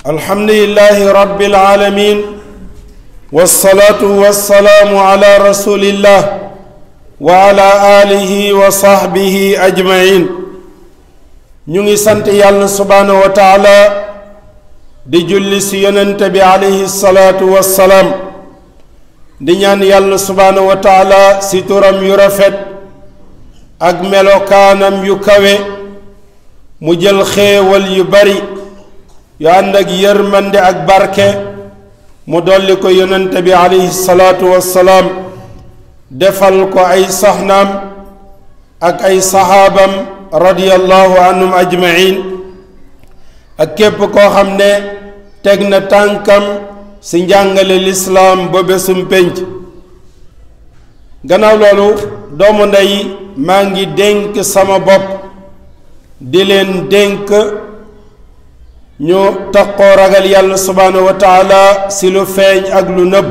الحمد لله رب العالمين والصلاة والسلام على رسول الله وعلى آله وصحبه أجمعين ñu ngi sant yàlla subhaanahu wa taala di julli si yonent bi alayhi salaatu wassalaam di ñaan yàlla subhaanahu wa taala si turam yu rafet ak melokaanam yu kawe mu jël xéewal yu bari yu ànd ak yërmande ak barke mu dolli ko yonent bi alayhi salaatu wassalaam defal ko ay soxnaam ak ay saxaabam radiyallahu anhum ajmain ak képp koo xam ne teg na tànkam ci njàngale lislaam ba bésum pénc gannaaw loolu doomu ndey maa ngi dénk sama bopp di leen dénk ñu taqoo ragal yàlla subhaanahu wa taala ci lu feeñ ak lu nëbb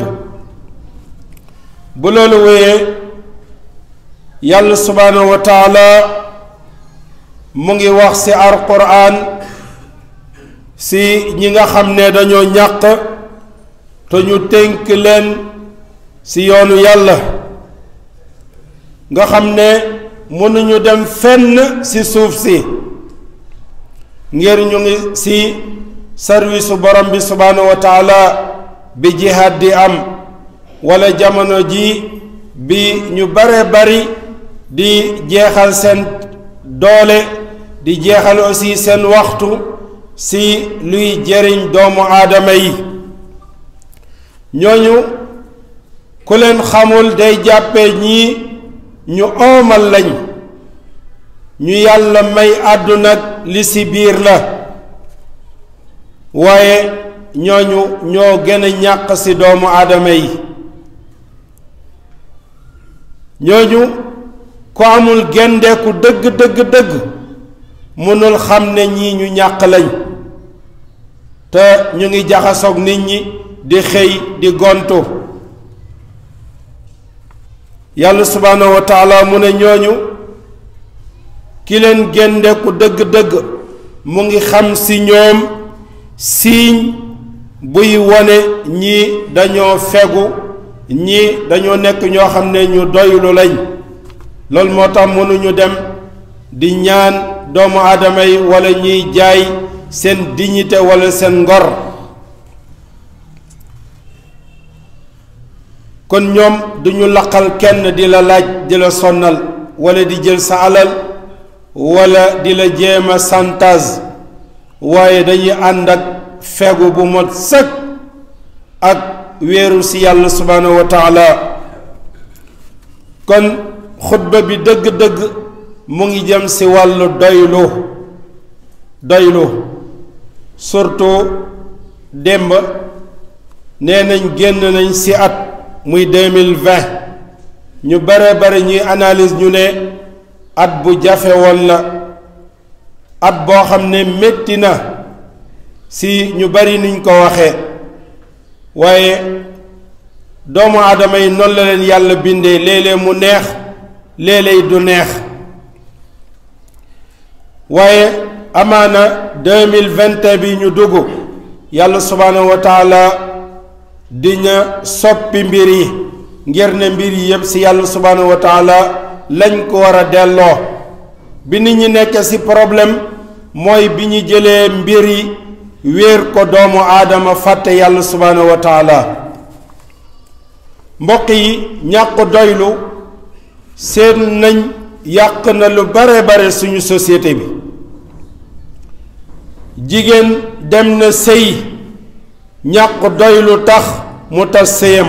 bu loolu wéyee yàlla subhaanahu wa taala mu ngi wax ci alquran ci ñi nga xam ne dañoo ñàq te ñu tënk leen ci yoonu yàlla nga xam ne mënuñu dem fenn ci suuf si ngir ñu ngi ci sarwisu borom bi subhaanahu wa taala bi jihaad di am walla jamono ji bi ñu bare bari di jeexal seen doole di jeexal aussi seen waxtu ci luy jëriñ doomu aadama yi ñooñu ku leen xamul day jàppe ñii ñu oomal lañ ñu yàlla may àdduna li ci biir la waaye ñooñu ñoo gën a ñàq ci doomu aadama yi ñooñu ku amul gendeeku dëgg dëgg dëgg mënul xam ne ñii ñu ñàq lañ te ñu ngi jaxasoog nit ñi di xëy di gontu yàlla subhaanahu wa taala mu ne ñooñu ki leen gendeeku dëgg-dëgg mu ngi xam ci ñoom siiñ buy wone ñii dañoo fegu ñii dañoo nekk ñoo xam ne ñu doylu lañ loolu moo tax mënuñu dem di ñaan doomu aadama yi walla ñuy jaay seen dignité walla seen ngor kon ñoom duñu laqal kenn di la laaj di la sonnal walla di jël sa alal walla di la jéema santage waaye dañuy ànd ak fegu bu mot sëkk ak wéeru ci yàlla subhaanahu wa taala kon xutba bi dëgg-dëgg mu ngi jëm ci wàllu doylu doylu surtout démb nee nañ génn nañ ci at muy deux mille vingt ñu bare bare ñuy analyse ñu ne at bu jafe woon la at boo xam ne metti na ci ñu bari niñ ko waxee waaye doomu aadama yi noonu la leen yàlla bindee léeg-léeg mu neex léeg-léeg du neex waaye amaana deux mille vingt et un bi ñu dugg yàlla subhaanahu wa taala dina soppi mbir yi ngir ne mbir yi yépp ci yàlla subhaanahu wa taala lañ ko war a delloo bi nit ñi nekk ci problème mooy bi ñu jëlee mbir yi wéer ko doomu aadama fàtte yàlla subhaanahu wa taala mbokk yi ñàkk doylu seen nañ yàq na lu bare bare suñu société bi jigéen dem na sëy ñàkk doylu tax mu tas sëyam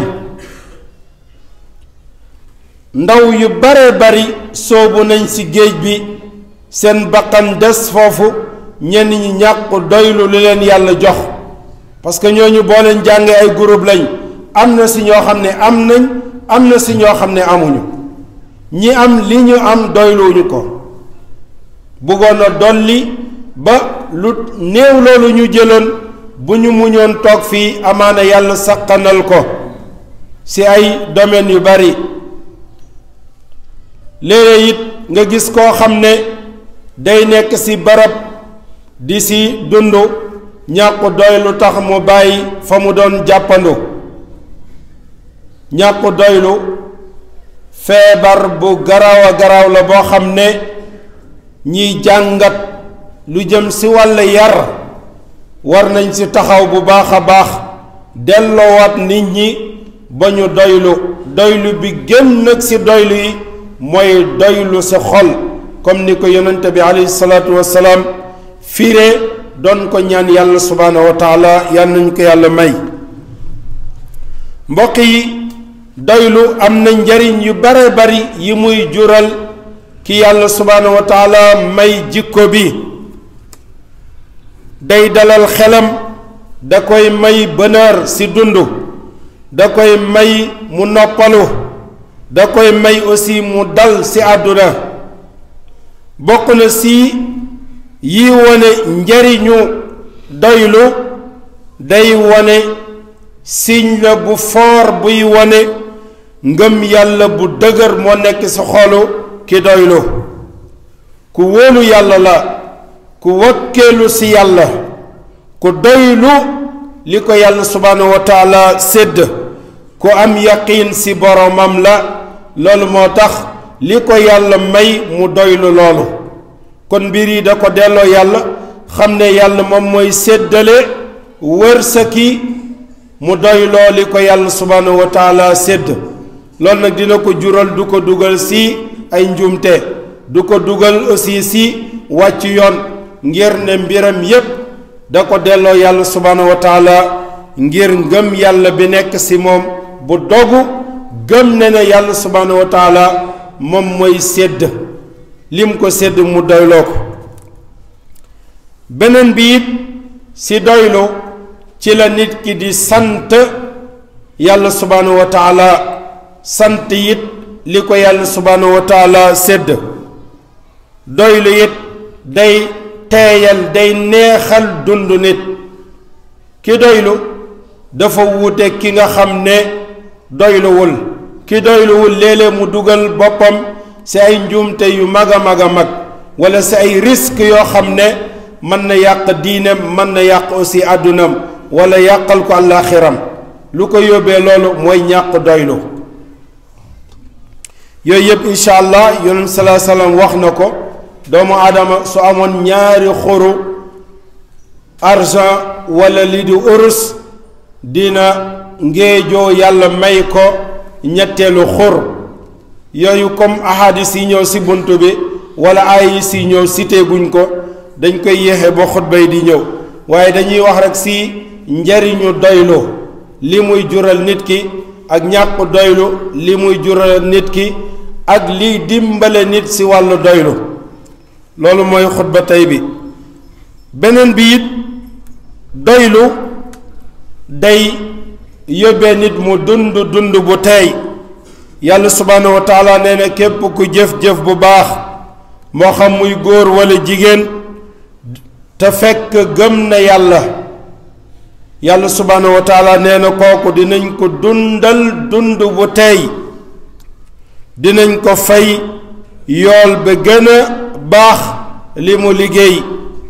ndaw yu bare bari soobu nañ ci géej bi seen bakkan des foofu ñenn ñi ñàkk doylu li leen yàlla jox parce que ñooñu boo leen jàngee ay groupe lañ am na ci ñoo xam ne am nañ am na ci ñoo xam ne amuñu ñi am li ñu am doyluwuñu ko bëggoon a dolli ba lu néew loolu ñu jëloon bu ñu muñoon toog fii amaana yàlla saqanal ko ci ay domaines yu bari léeg-léeg it nga gis koo xam ne day nekk ci barab di ci dund ñàkk doylu tax mu bàyyi fa mu doon jàppandu ñàkk doylu feebar bu garaaw a garaaw la boo xam ne ñiy jàngat lu jëm ci wàll yar war nañ ci taxaw bu baax a baax delloowaat nit ñi ba ñu doylu doylu bi gën nag ci doylu yi mooy doylu sa xol comme ni ko yonente bi alayhi salaatu wassalaam fiire doon ko ñaan yàlla subhaanahu wa taala yal nañu ko yàlla may mbokk yi doylu am na njariñ yu bare bari yi muy jural ki yàlla subhaanahu wa taala may jikko bi day dalal xelam da koy may bonheur ci dund da koy may mu noppalu da koy may aussi mu dal ci àdduna bokk na ci yi wone njariñu doylu day wone signe la bu foor buy wone ngëm yàlla bu dëgër moo nekk ci xolu ki doylu ku wóolu yàlla la ku wakkeelu ci yàlla ku doylu li ko yàlla subhaanahu wa taala sédd ku am yaqiin ci boromam la loolu moo tax li ko yàlla may mu doylu loolu kon mbir yi da ko delloo yàlla xam ne yàlla moom mooy séddale wërsëki mu doyloo li ko yàlla subhaanahu wa taala sédd loolu nag dina ko jural du ko dugal ci ay njuumte du ko dugal aussi ci wàcc yoon ngir ne mbiram yépp da ko delloo yàlla subhaanahu wa taala ngir ngëm yàlla bi nekk ci moom bu dogu gëm ne ne yàlla subhaanahu wa taala moom mooy sédd lim ko sédd mu doyloo ko beneen bi it ci doylu ci la nit ki di sant yàlla subhaanahu wa taala sant it li ko yàlla subhaanahu wa taala sédd doylu it day teeyal day neexal dund nit ki doylu dafa wuute ki nga xam ne doyluwul ki doyluwul léeg-léeg mu dugal boppam ci ay njuumte yu mag a mag a mag walla ci ay risques yoo xam ne mën na yàq diineem mën na yàq aussi àddunam walla yàqal ko àllaaxiram lu ko yóbbee loolu mooy ñàkk doylu yooyu yëpp incha allah yonent salaa salaam wax na ko doomu aadama su amoon ñaari xuru argent walla li di urus dina ngéejoo yàlla may ko ñetteelu xur yooyu comme ahadis yi ñëw ci bunt bi walla ay yi si ñëw cité guñ ko dañ koy yéexe ba xutba yi di ñëw waaye dañuy wax rekk ci njariñu doylu li muy jural nit ki ak ñàkk doylu li muy jural nit ki ak liy dimbale nit ci wàllu doylu loolu mooy xutba tey bi beneen bi it doylu day yóbbee nit mu dund dund bu teey yàlla subhaanahu wa taala nee na képp ku jëf-jëf bu baax moo xam muy góor walla jigéen te fekk gëm na yàlla yàlla subhaanahu wa taala nee na kooku dinañ ko dundal dund bu teey dinañ ko fay yool ba gën a baax li mu liggéey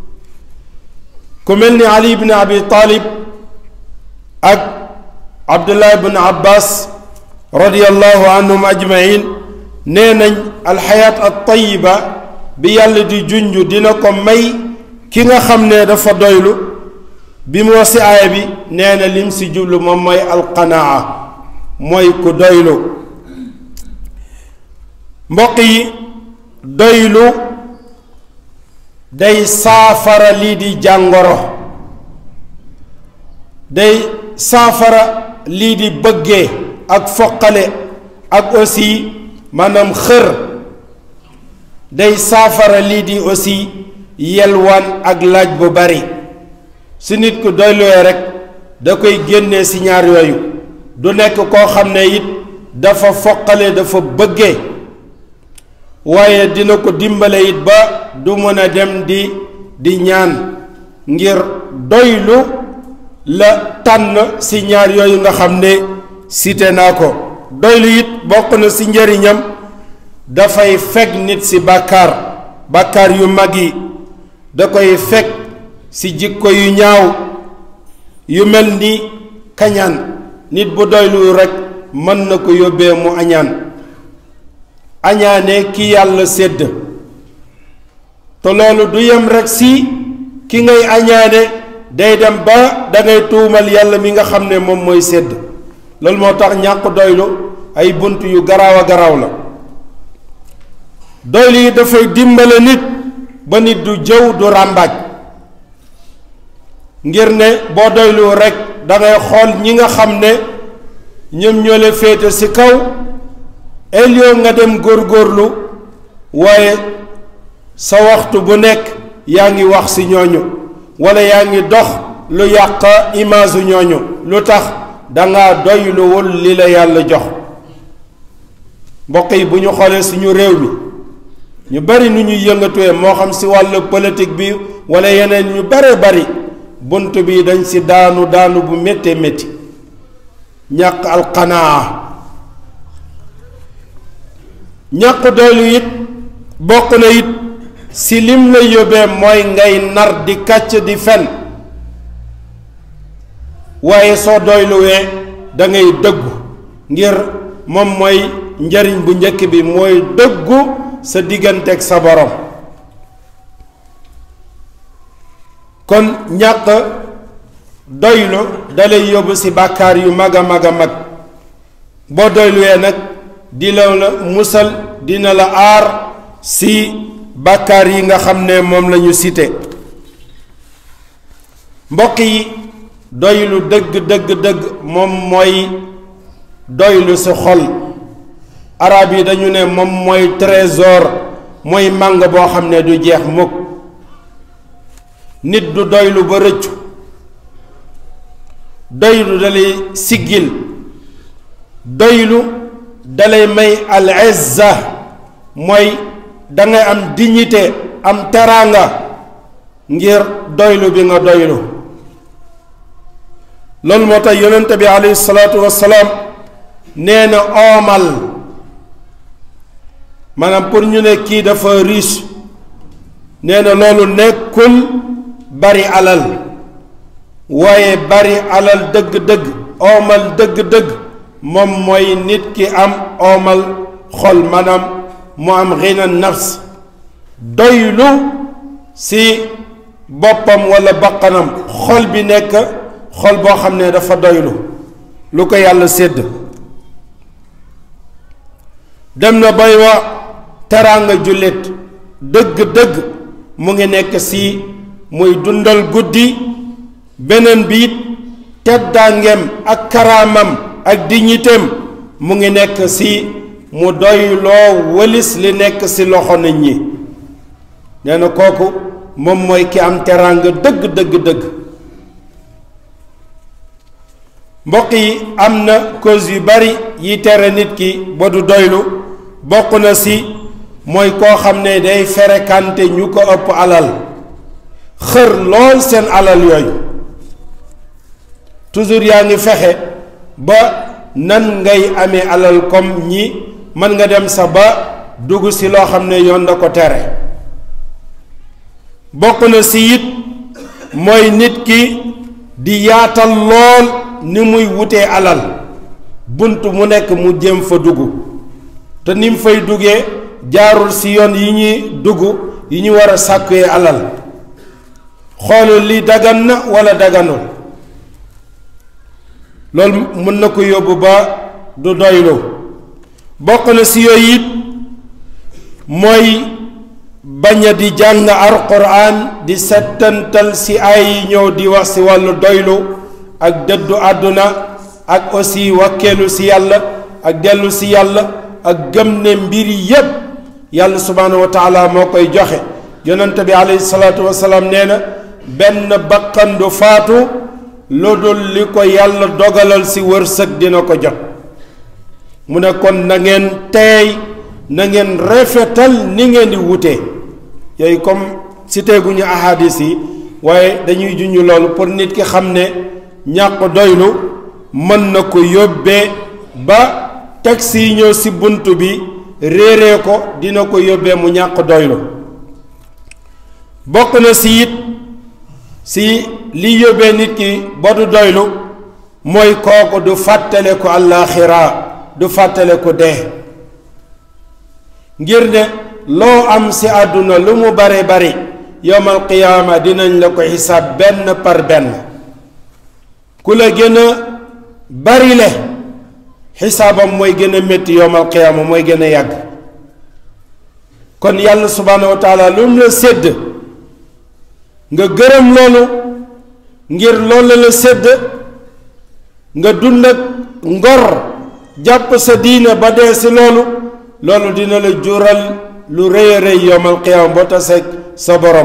ku mel ni ali ibn abi taalib ak abdullah ibn abbas radiallahu anhum ajmain nee nañ alxayaat at tayiba bi yàlla di junj dina ko may ki nga xam ne dafa doylu bi mu wax si aaya bi nee na lim si jublu moom mooy alqanaa mooy ku doylu mbokk yi doylu day saafara lii di jàngoro day saafara lii di bëggee ak foqale ak aussi maanaam xër day saafara lii di aussi yelwaan ak laaj bu bari su nit ku doyloo rek da koy génnee ci ñaar yooyu du nekk koo xam ne it dafa foqale dafa bëggee waaye dina ko dimbale it ba du mën a dem di di ñaan ngir doylu la tànn ci ñaar yooyu nga xam ne cité naa ko doylu it bokk na ci njëriñam dafay fekk nit ci bàkkaar bàkkaar yu mag yi da koy fekk si jikko yu ñaaw yu mel ni kañaan nit bu doylu rekk mën na ko yóbbee mu añaan añaane ki yàlla sédd te loolu du yem rekk si ki ngay añaane day dem ba dangay tuumal yàlla mi nga xam ne moom mooy sédd loolu moo tax ñàkk doylu ay bunt yu garaaw a garaaw la doylu yi dafay dimbale nit ba nit du jëw du ràmbaaj ngir ne boo doylu rekk dangay xool ñi nga xam ne ñoom ñoo la féete ci kaw elio nga dem góorgóorlu waaye sa waxtu bu nekk yaa ngi wax ci ñooñu walla yaa ngi dox lu yàq image ñooñu lu tax danga doyluwul li la yàlla jox mbokk yi bu ñu xoolee suñu réew mi ñu bari nu ñuy yëngatuwee moo xam ci wàllu politique bi walla yeneen ñu bare bari bunt bi dañ ci daanu daanu bu méttee métti ñàkk alqanaa ñàkk doylu it bokk na it ci lim la yóbbee mooy ngay nar di kàcc di fen waaye soo doyluwee da ngay dëggu ngir moom mooy njariñ bu njëkk bi mooy dëggu sa digganteeg sa borom kon ñàkk doylu dalay yóbbu ci bàkkaar yu mag a mag a mag boo doyluwee nag di la la musal dina la aar ci bàkkaar yi nga xam ne moom lañu cité mbokk yi doylu dëgg dëgg dëgg moom mooy doylu ci xol arab yi dañu ne moom mooy trésor mooy màng boo xam ne du jeex mukk nit du doylu ba rëccu doylu dalay siggil doylu dalay may al izza mooy dangay am dignité am teraanga ngir doylu bi nga doylu loolu moo tax yonente bi alayhi salaatu wassalaam nee na oomal maanaam pour ñu ne kii dafa riche nee na loolu nekkul bari alal waaye bari alal dëgg-dëgg oomal dëgg-dëgg moom mooy nit ki am oomal xol maanaam mu am xina nafs doylu ci boppam walla baqanam xol bi nekk xol boo xam ne dafa doylu lu ko yàlla sédd dem na bay wa teraanga jullit dëgg-dëgg mu ngi nekk ci muy dundal guddi beneen bi it teddaangeem ak karaamam ak dignitéem mu ngi nekk ci mu doyloo wëlis li nekk ci loxo nit ñi nee na kooku moom mooy ki am teraanga dëgg dëgg dëgg mbokk yi am na cause yu bari yi tere nit ki ba du doylu bokk na ci mooy koo xam ne day fréquenté ñu ko ëpp alal xër lool seen alal yooyu toujours yaa ngi fexe ba nan ngay amee alal comme ñi mën nga dem sa ba dugg ci loo xam ne yoon da ko tere bokk na ci it mooy nit ki di yaatal lool ni muy wutee alal bunt mu nekk mu jëm fa dugg te ni mu fay duggee jaarul ci yoon yi ñuy dugg yi ñu war a sàkkuwee alal xoolul li dagan na walla daganul loolu mën na ko yóbbu ba du doylu bokk na ci yooyu it mooy bañ a di jàng alquran di settantal ci ay yi ñëw di wax ci wàllu doylu ak dëddu àdduna ak aussi wakkeelu ci yàlla ak dellu ci yàlla ak gëm ne mbir yépp yàlla subhaanahu wa taala moo koy joxe yonente bi alayhi salaatu wasalaam nee na benn bakkan du faatu lu dul li ko yàlla dogalal ci wërsëg dina ko jot mu ne kon na ngeen teey na ngeen rafetal ni ngeen di wutee yooyu comme cité gu ñu ahadis yi waaye dañuy junj loolu pour nit ki xam ne ñàkk doylu mën na ko yóbbee ba taxi yi ñëw ci bunt bi réeree ko dina ko yóbbee mu ñàkk doylu bokk na ci it si li yóbbee nit ki ba du doylu mooy kooku du fàttale ko àllaaxira du fàttale ko dee ngir ne loo am si àdduna lu mu bare bari yowmal qiyaama dinañ la ko xisaab benn par benn ku la gën a bari le xisaabam mooy gën a métti yowmal qiyaama mooy gën a yàgg kon yàlla subhaanahu wa taala lu mu la sédd nga gërëm loolu ngir loolu la sédd nga dund ak ngor jàpp sa diina ba dee si loolu loolu dina la jural lu rëy a rëy yowmal qiyaama boo taseeg sa borom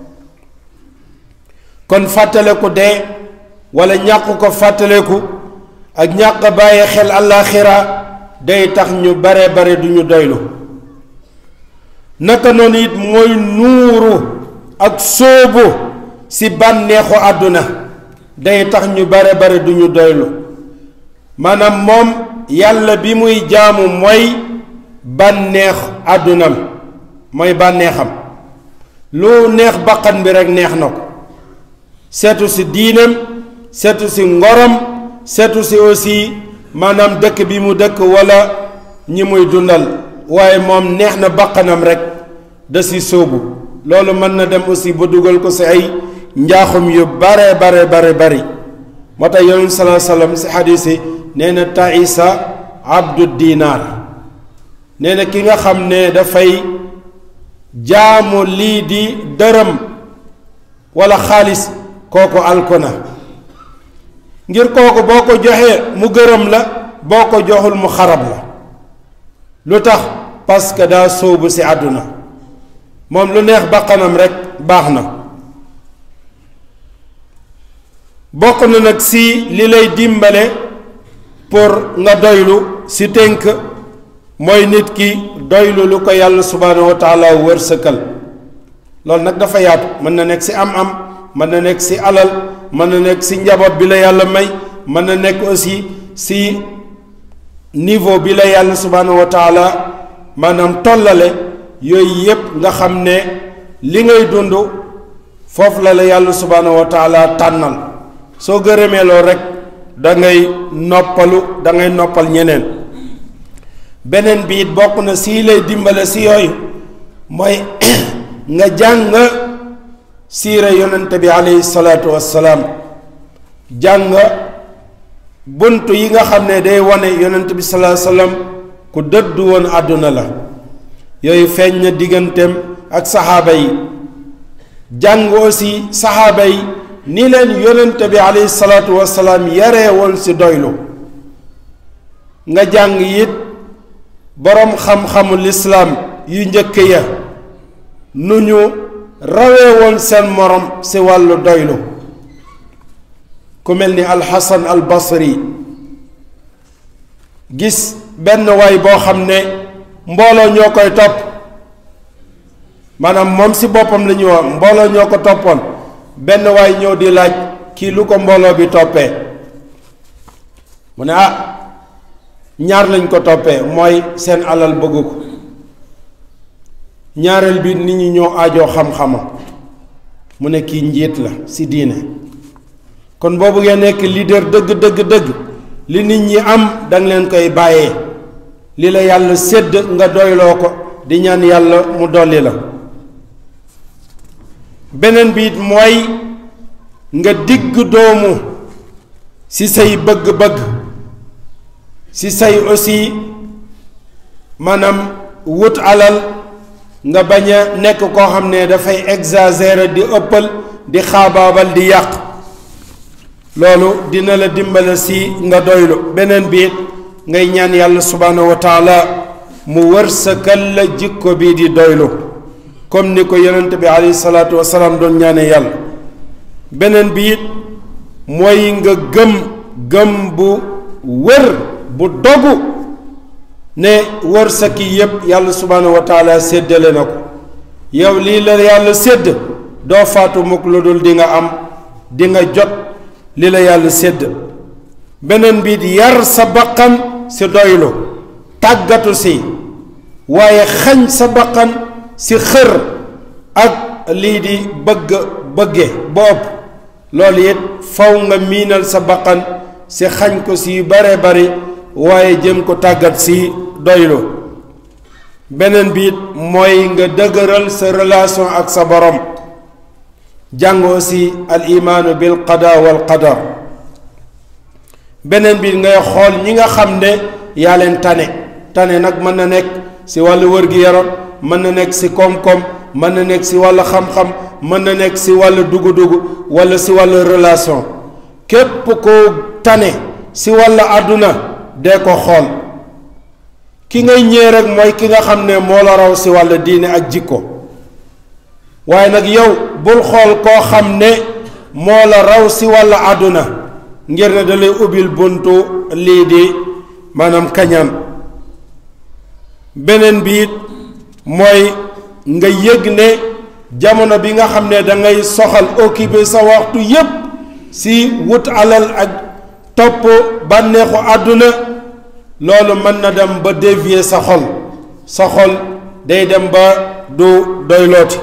kon fàttaleku dee wala ñàkk ko fàttaleku ak ñàkk bàyyi xel àllaaxira day tax ñu bare bare du ñu doylu naka noonu it mooy nuuru ak sóobu ci bànneexu àdduna day tax ñu bare bare du ñu doylu maanaam moom yàlla bi muy jaamu mooy bànneex àddunam mooy bànneexam lu neex baqan bi rekk neex na ko seetu ci diinam seetu ci ngorom seetu ci aussi maanaam dëkk bi mu dëkk walla ñi muy dundal waaye moom neex na baqanam rekk da ci sóobu loolu mën na dem aussi ba dugal ko ci ay njaaxum yu bare bare bare bari moo tax yonent salaa sallam ci xadiis yi nee na taisa abdu dinaar nee na ki nga xam ne dafay jaamu lii di dërëm walla xaalis kooku alko na ngir kooku boo ko joxee mu gërëm la boo ko joxul mu xarab la lu tax parce que daa sóobu ci àdduna moom lu neex baqanam rekk baax na bokk na nag ci li lay dimbale pour nga doylu ci tënk mooy nit ki doylu lu ko yàlla subhaanahu wa taala wërsëkal loolu nag dafa yaatu mën na nekk ci am-am mën na nekk ci alal mën na nekk ci njaboot bi la yàlla may mën na nekk aussi ci niveau bi la yàlla subhaanahu wa taala maanaam tollale yooyu yépp nga xam ne li ngay dund foofu la la yàlla subhaanahu wa taala tànnal soo gërëmee loolu rekk da ngay noppalu da ngay noppal ñeneen beneen bi it bokk na sii lay dimbale si yooyu mooy nga jàng siira yonente bi aleyhi salaatu wassalaam jàng bunt yi nga xam ne day wane yonente bi salaa sallam ku dëddu woon àdduna la yooyu feeñ na digganteem ak saxaaba yi jàng aussi saxaaba yi ni leen yonente bi aleyhi salaatu wassalaam yaree woon si doylu nga jàng it boroom xam-xamu lislaam yu njëkk ya nu ñu rawee woon seen morom ci wàllu doylu ku mel ni alxasan al basri gis benn waay boo xam ne mbooloo ñoo koy topp maanaam moom ci boppam la ñuy wax mbooloo ñoo ko toppoon benn waay ñëw di laaj kii lu ko mbooloo bi toppee mu ne ah ñaar lañ ko toppee mooy seen alal bëgg ko ñaareel bi nit ñi ñoo aajoo xam-xamam mu ne kii njiit la ci diine kon boo bëggee nekk leader dëgg dëgg dëgg li nit ñi am danga leen koy bàyyee li la yàlla sédd nga doyloo ko di ñaan yàlla mu dolli la beneen bi it mooy nga digg doomu ci say bëgg-bëgg ci say aussi maanaam wut alal nga bañ a nekk koo xam ne dafay exagérer di ëppal di xaabaabal di yàq loolu dina la dimbale si nga doylu beneen bi it ngay ñaan yàlla subhaanahu wa taala mu wërsëkal la jikko bii di doylu comme ni ko yonent bi alayhi salaatu wasalaam doon ñaane yàlla beneen bi it mooy nga gëm gëm bu wër bu dogu ne wërsëg yi yépp yàlla subhaanahu wa taala séddale na ko yow lii la yàlla sédd doo faatu mukk lu dul di nga am di nga jot li la yàlla sédd beneen bi yar sa baqan si doylu tàggatu si waaye xañ sa baqan si xër ak lii di bëgg bëgge ba ëpp loolu it faw nga miinal sa baqan si xañ ko si bare bari waaye jëm ko tàggat si doylu beneen biit mooy nga dëgëral sa relation ak sa borom jàngoo si al imaanu bil qada wal qadar beneen biit ngay xool ñi nga xam ne yaa leen tane tane nag mën na nekk si wàllu wër-gi-yaram mën na nekk si koom-koom mën na nekk si wàllu xam-xam mën na nekk si wàllu dugu-dugu wala si wàllu relation képp koo tane si wàllu àdduna dee ko xool ki ngay ñëw rek mooy ki nga xam ne moo la raw si wàllu diine ak jikko waaye nag yow bul xool koo xam ne moo la raw si wàllu àdduna ngir ne da lay ubbil buntu lii di maanaam kañaan beneen biit mooy nga yëg ne jamono bi nga xam ne da ngay soxal occupé sa waxtu yépp si wut alal ak topp bànneexu àdduna loolu mën na dem ba dévier sa xol sa xol day dem ba du doylooti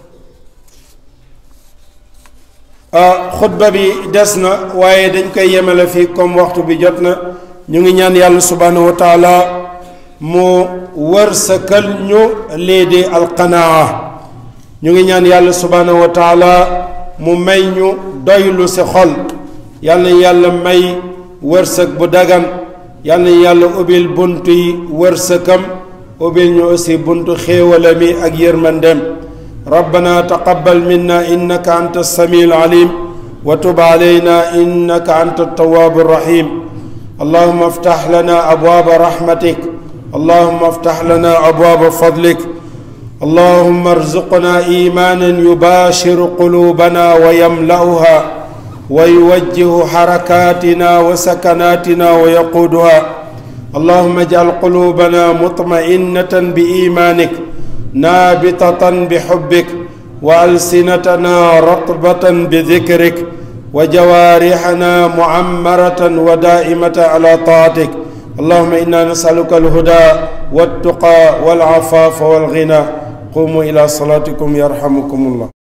xutba bi des na waaye dañ koy yemale fii comme waxtu bi jot na ñu ngi ñaan yàlla subhanahu wa taala mu wërsëkal ñu lii di alqanaa ñu ngi ñaan yàlla subhanahu wa taala mu may ñu doylu si xol yàlla na yàlla may wërsëg bu dagan yàlla na yàlla ubbil buntu yi wërsëkam ubbil ñu aussi buntu xéewalami ak yërmandem ربنا تقبل منا انك انت السميع العليم وتب علينا انك انت التواب الرحيم اللهم افتح لنا ابواب رحمتك اللهم افتح لنا ابواب فضلك اللهم ارزقنا ايمانا يباشر قلوبنا ويملاها ويوجه حركاتنا وسكناتنا ويقودها اللهم اجعل قلوبنا مطمئنه بايمانك نابتة بحبك وألسنتنا رطبة بذكرك وجوارحنا معمرة ودائمة على طاعتك اللهم إنا نسألك الهدى والتقى والعفاف والغنى قوموا إلى صلاتكم يرحمكم الله